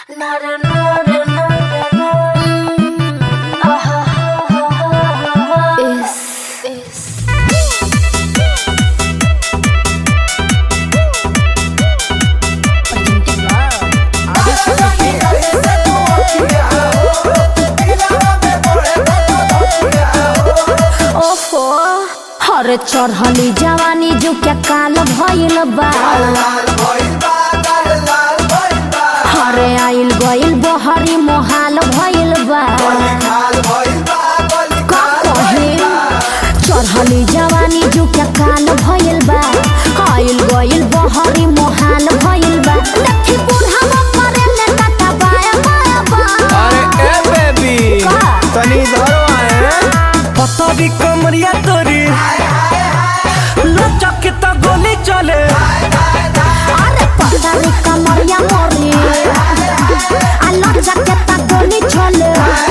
ओफो हर चढ़ली जवानी जो क्या काल भइल बा हरे आइल गइल बहरी मोहाल भइल बा का कहे चढ़ली जवानी जो क्या काल भइल बा आइल गइल बहरी मोहाल भइल बा लट्ठी बुढ़ावा मरे ले काटा बाया बाया बा अरे ए बेबी का? तनी इधर आए पतरी कमरिया तोरी लचक त गोली चले अरे पतारी कमरिया मोरी आलो जकेता गोली छोले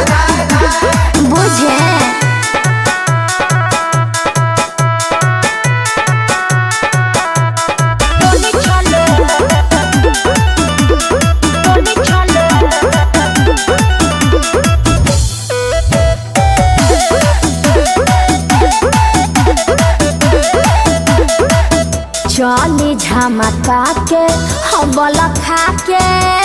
बुझे गोली छोले गोली छोले चली झमका के हबल खा के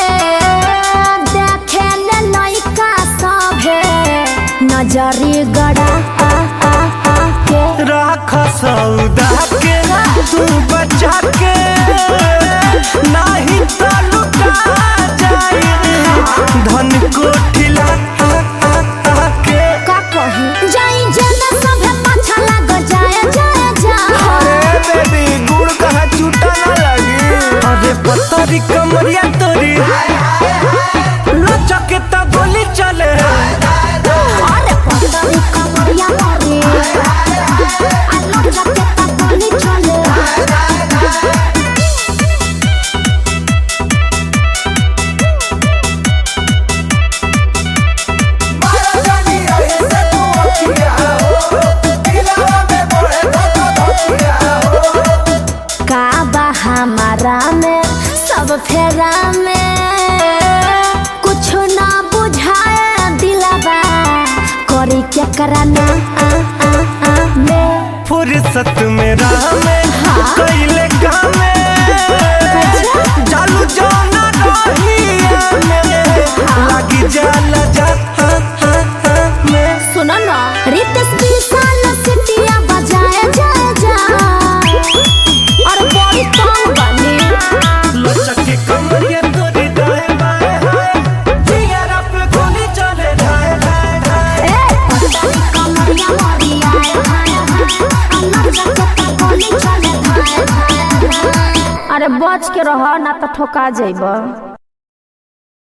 देखे ले लइका सभे नजरी गड़ा आ आ आ के राख सौदा के तू बचा के नाही त लुटा जाई धन कोठिला के का कही जाई जेना सभे पाछा लाग जाए जाए जाए अरे बेबी गुड़ कहाँ छूटा ना लगी अरे पतरी कमरिया तोरी लचक त गोली चले अरे पतरी कमरिया मोरी आलो जकेता गोली छोले का बा हमारा में सब फेरा में कुछ ना बुझाए दिलबा करी क्या कराना आ आ आ में फुर्सत में राह में कैले काम चालू जाना रहिया में लगी जाला जा हाँ, हाँ, हाँ, में सुनो ना रितेश विशाल सिटिया बजाए जा जा और बड़ी तंग बनी लचक के कमरिया तोरी दाएं बाएं हाय जिगर पे गोली चले ढाए ढाए ढाए ए पतली कमरिया मोरी आए हाय हाय अल्लाह जगत गोली चले हाय हाय अरे बच के रह ना तो ठोका जाइबा